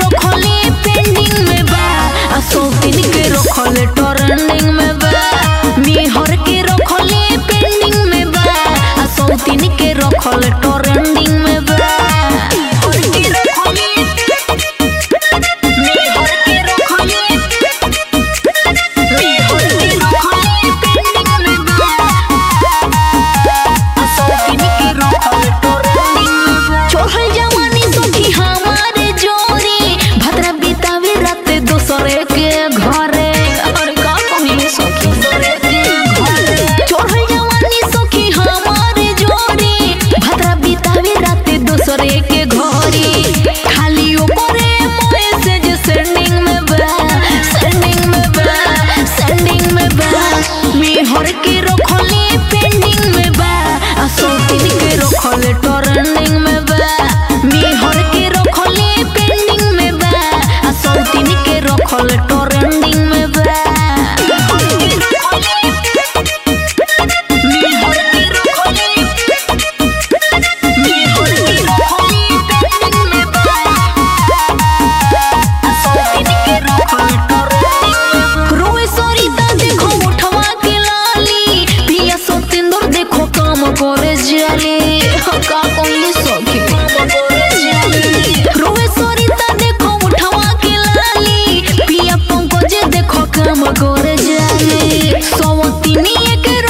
रखले पेंडिंग में बा आ सौतीन के रखले ट्रेंडिंग में बा मेहर के रखले पेंडिंग में बा आ सौतीन के रखले ट्रेंडिंग में बा मेहर के रखले मेहर के रखले मेहर के रखले पेंडिंग में बा चढ़ल जवानी सखी हमारे जोरे भद्रा बितावे रात दोसरे के घरे अरे का कहिए सखी चढ़ल जवानी सखी हमारे जोरे भद्रा बितावे रात दोसरे के घरे खाली ओकरे मैसेज सेंडिंग में बा सेंडिंग में बा सेंडिंग में बा मेहर के रखले पेंडिंग में बा आ सौतीन के रखले ट्रेंडिंग में बा मेहर के रखले पेंडिंग में बा आ सौतीन के रखले ट्रेंडिंग में बा मेहर के रखले मेहर के रखले पेंडिंग में बा रोए सरिता देखो उठवा के लाली पिया सतेंद्र देखो काम करे जाले का कहले सखी रोए सरिता देखो उठवा के लाली पिया पंकज देखो काम करे जाले सवतिनी एक